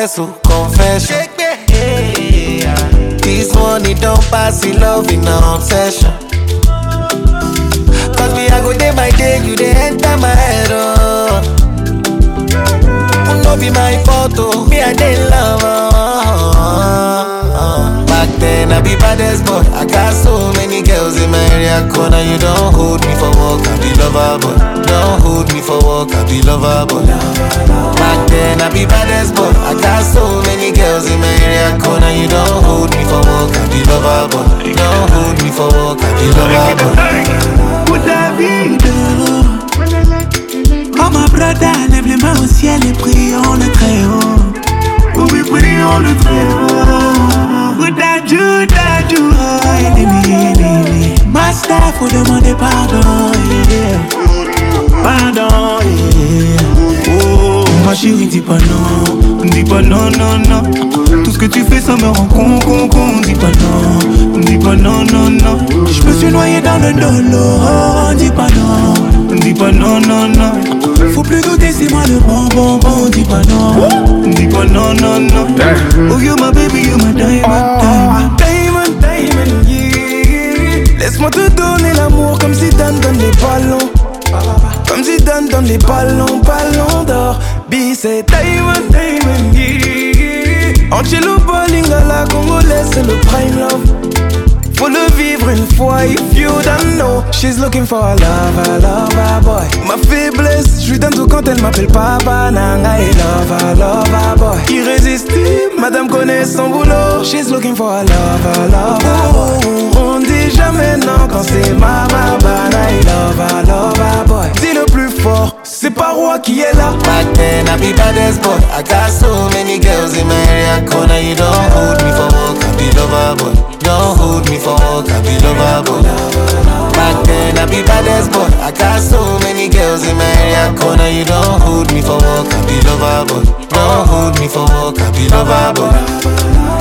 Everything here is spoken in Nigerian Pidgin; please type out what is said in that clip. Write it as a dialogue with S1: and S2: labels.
S1: confess, oh, confession. This money don't pass in love in an obsession. Cause me, I go day by day, you they enter my head, oh. No be my fault, oh. Me, I dey love, oh. Back then, I be baddest boy. I got so many girls in my area corner. You don't hold me for work, I be lover, boy. Don't hold me for work, I be lover, boy. Back then, I be baddest boy. I got so many girls in my area corner. You don't hold me for work, I be lover, boy. Don't hold me for work, I be lover, boy.
S2: Pour David. Oh ma brother, lève les mains au ciel et prions le très haut. Oh oui, prions le très haut. Bouddha, Judah, Judah, ennemi, ennemi. Master, faut demander pardon, yeah. Pardon, yeah. Oh, ma chérie, dis pas non, dis pas non, non, non. Tout ce que tu fais, ça me rend con, con, con. Dis pas non, dis pas non, non, non. Je me suis noyé dans le dolo, dis pas non, dis pas non, non, non. Faut plus douter, c'est moi le bon, bon, bon. Dis pas non, dis pas non, non, non. Oh, you my baby, you my diamond, diamond.
S3: Diamond, diamond, yeah. Laisse-moi te donner l'amour comme si Dan donne les ballons. Comme si Dan donne les ballons, ballons d'or. B, c'est Diamond, diamond, yeah. Angelo Bolingala, congolais, c'est le prime love. Faut le vivre une fois, if you don't know. She's looking for a lover, lover boy. Ma faiblesse, je lui donne tout quand elle m'appelle papa. Nanga et lover, lover boy. Irrésistible, madame connaît son boulot. She's looking for a lover, lover boy. On dit jamais non quand c'est mama, bana et lover, lover boy. Dis le plus fort, c'est pas roi qui est là.
S1: Back then, I be baddest boy. I got so many girls in my area corner. You don't hold me for work, I be lover boy. Don't hold me for work, I be lover boy. Back then, I be baddest boy. I got so many girls in my area corner. You don't hold me for work, I be lover boy. Don't hold me for work, I be lover boy.